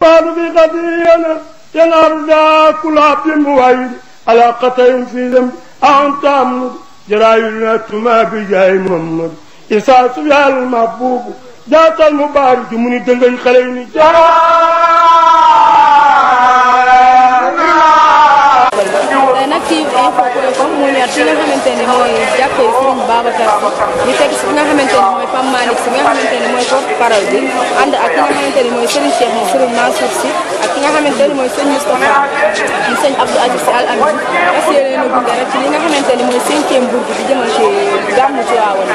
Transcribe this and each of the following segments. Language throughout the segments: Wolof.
قالوا في قضينا ينار دا كل عبد موعد على قطع في ذنب أنت أمر جرايلنا تما بجاي محمد إساس يا المحبوب جات المبارك من دنجي خليني tey nag ci info point com mu ñëwaat fi nga xamante ne mooy jàkkee Serigne Babacar Sy ñu fekk si fi nga xamante ne mooy Pape Malick Sy nga xamante ne mooy porte parole bi ànd ak ki nga xamante ne mooy Serigne Cheikh moom Serigne Mansour Sy ak ki nga xamante ne mooy sëñ Moustapha di sëñ Abdou Aziz Sy Al Amin fas yéene na gunge rek ci li nga xamante ne mooy cinquième bourg bi jëmal ci gàmmu Tiwaawan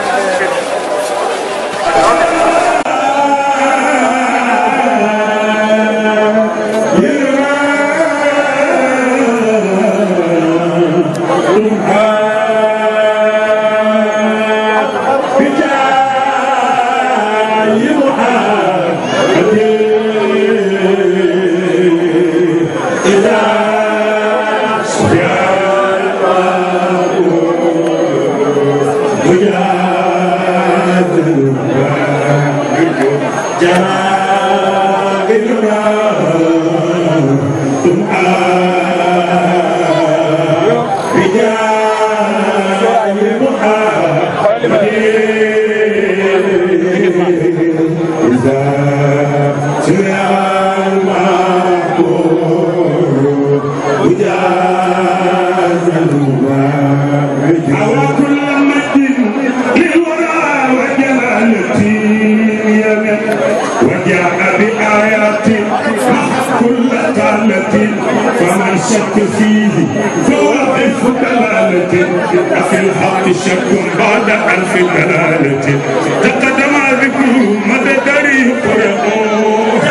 فمن شك فيه فهو ألف دلالة أفي الحق شك بعد ألف دلالة تقدم ذكره مدى دري قرآن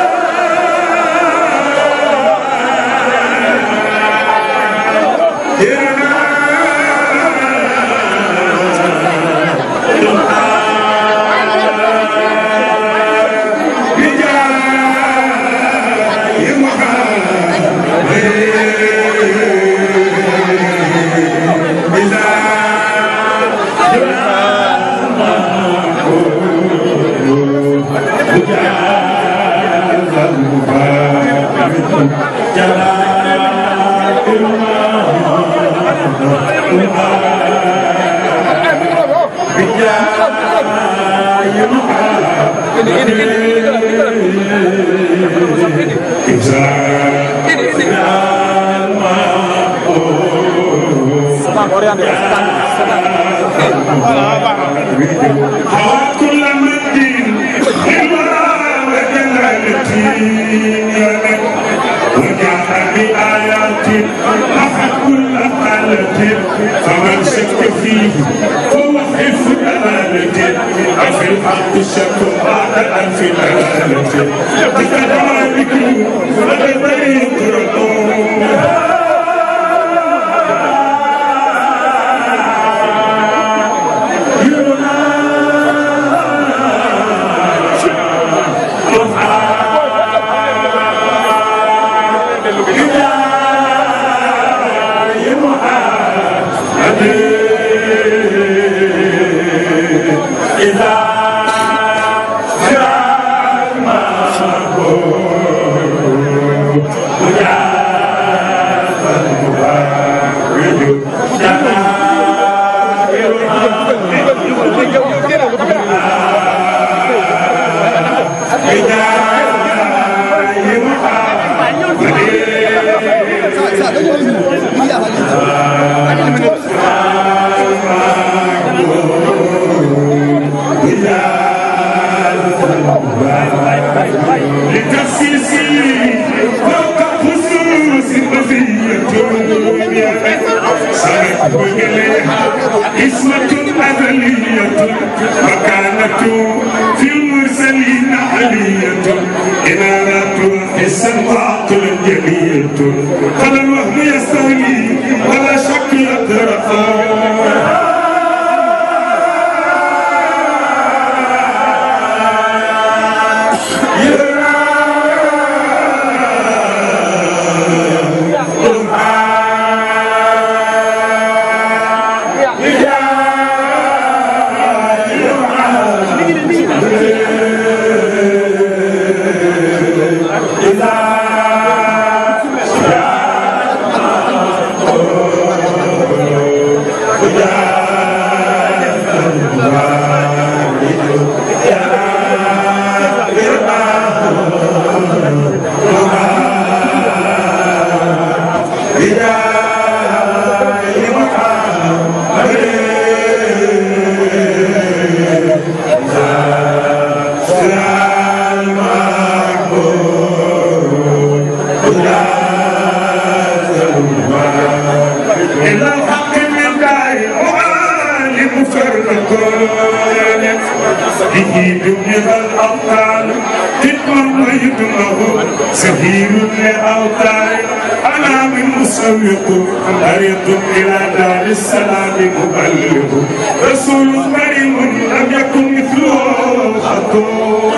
كل مدين وجاء بآيات محى كل قالة فمن شك فيه فهو حفظ دلالة أفي الحق شك بعد ألف دلالة كذلك ولدي قرآن اسمة أزلية مكانة في المرسلين علية إنارة السماء جلية فلا الوهم يستولي ولا شك يترقى إلى الحق من داعي وعالم فرقون به دمر الأبطال تكون ويدمه سهيل لأوتار أنا من مسوق طريق إلى دار السلام مبلغ رسول كريم لم يكن مثله خطوه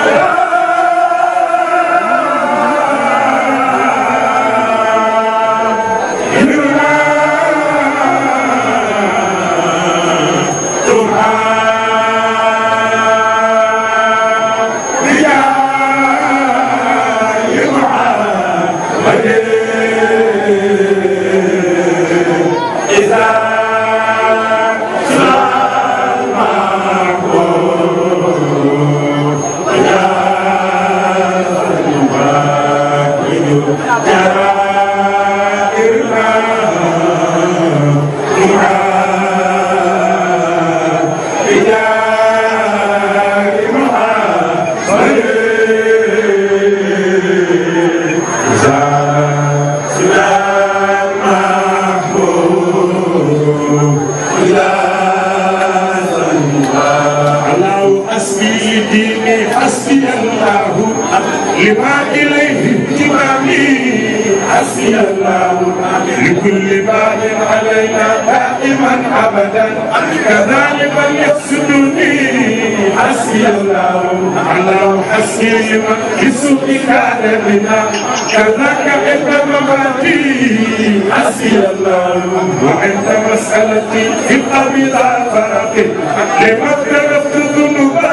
الله حسبي ديني حسبي الله لما إليه اهتمامي حسبي الله لكل باب علينا دائما أبدا كذلك يقصدني حسبي الله الله حسبي لمن بسوء كان بنا كذاك عند مماتي حسبي الله وعند مسألتي في القبيل فرق لما اقترفت ذنوبا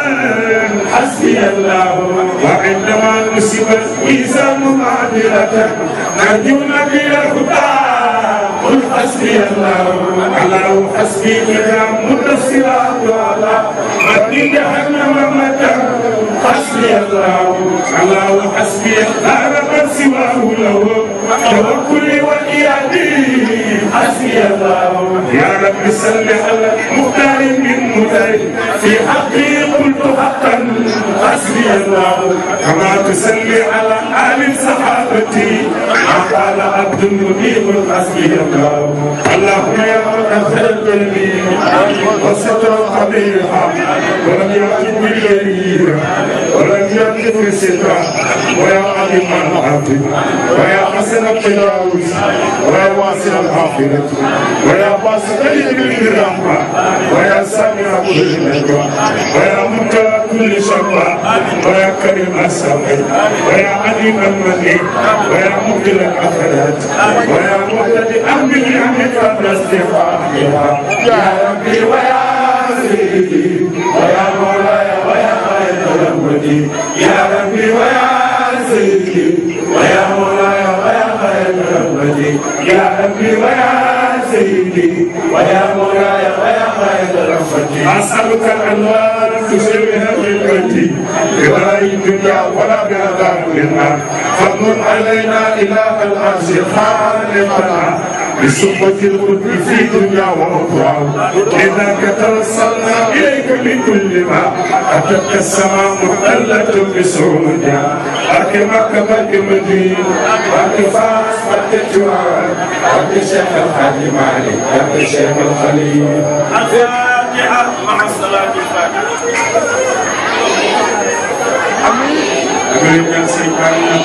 حسبي الله وعندما نسبت ميزان معدلة نرجونا بلا الهدى قل حسبي الله الله حسبي إذا مد الصراط على مد جهنم مدى حسبي الله الله حسبي لا من سواه له توكلي وإيادي حسبي الله يا رب صل على مختار من مختار في حقي قلت حقا حسبي الله كما تصلي على آل صحابتي ما قال عبد منيب حسبي الله اللهم يا رب خير الجميع وستر قبيحا ولم يأتي بالجرير ولم يأتي في السترة ويا عليم العافية ويا حسن التجاوز ويا واسع الآخرة ويا باسط اليمين بالرحمة ويا سامع كل نجوى ويا منتهى كل شقوى ويا كريم السمع ويا عليم المني ويا مبدل الآخرات ويا مهتدي أهل نعمك قبل استفاقها يا ربي ويا سيدي ويا مولاي ويا خير رحمتي يا ربي ويا سيدي ويا مولاي ويا خير رحمتي يا ربي ويا سيدي ويا مولاي ويا خير رحمتي أسألك الأنوار تشبه خدمتي بغير الدنيا ولا بعذاب النار فضل علينا إله العرش خالقنا بصحبة القدس في دنيا وأخرى إذا توصلنا إليك بكل ما أتتك السماء محتلة بسعودها أك مكة مكة مدينة أك فاس مكة جوار أك شيخ الحاج مالك أك شيخ الخليل الفاتحة مع الصلاة الفاتحة أمين يا سيدنا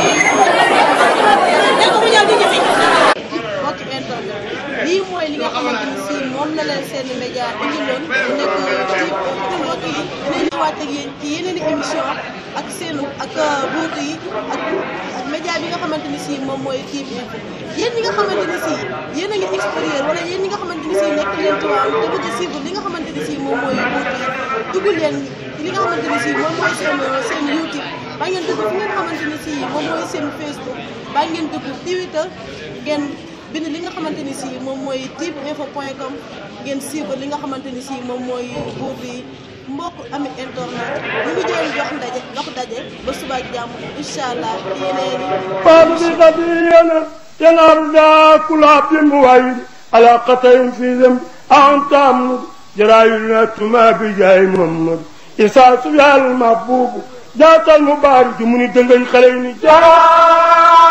mbokki internet lii mooy li nga xamante ni si moom la leen seen média indiloon mu nekk ci mbokk yi dinañ ñëwaat ak yéen ci yeneen i émission ak seenu ak ruutu yi ak ak média bi nga xamante ni si moom mooy kii bi info yéen ñi nga xamante ni si yéen a ngi extérieur wala yéen ñi nga xamante ni si nekk leen Tiwaawan te bëgg a suivre li nga xamante ni si moom mooy ruutu yi dugg leen li nga xamante ni si moom mooy seen seen YouTube ba ngeen dugg fi ngeen xamante ni si moom mooy seen Facebook ba ngeen dugg Twitter ngeen bind li nga xamante ni si moom mooy tip info point com ngeen suivre li nga xamante ni si moom mooy buur bi mbokk ami internet ñu ngi jël jox ndaje jox daje ba suba ak jàmm incha allah yeneen باب بقضينا ينار دا كل عبد موعد على قطع في ذنب أنت عمد جرايلنا تما بجاي محمد إساس يا المحبوب جات المبارك من دنجي خليني جاي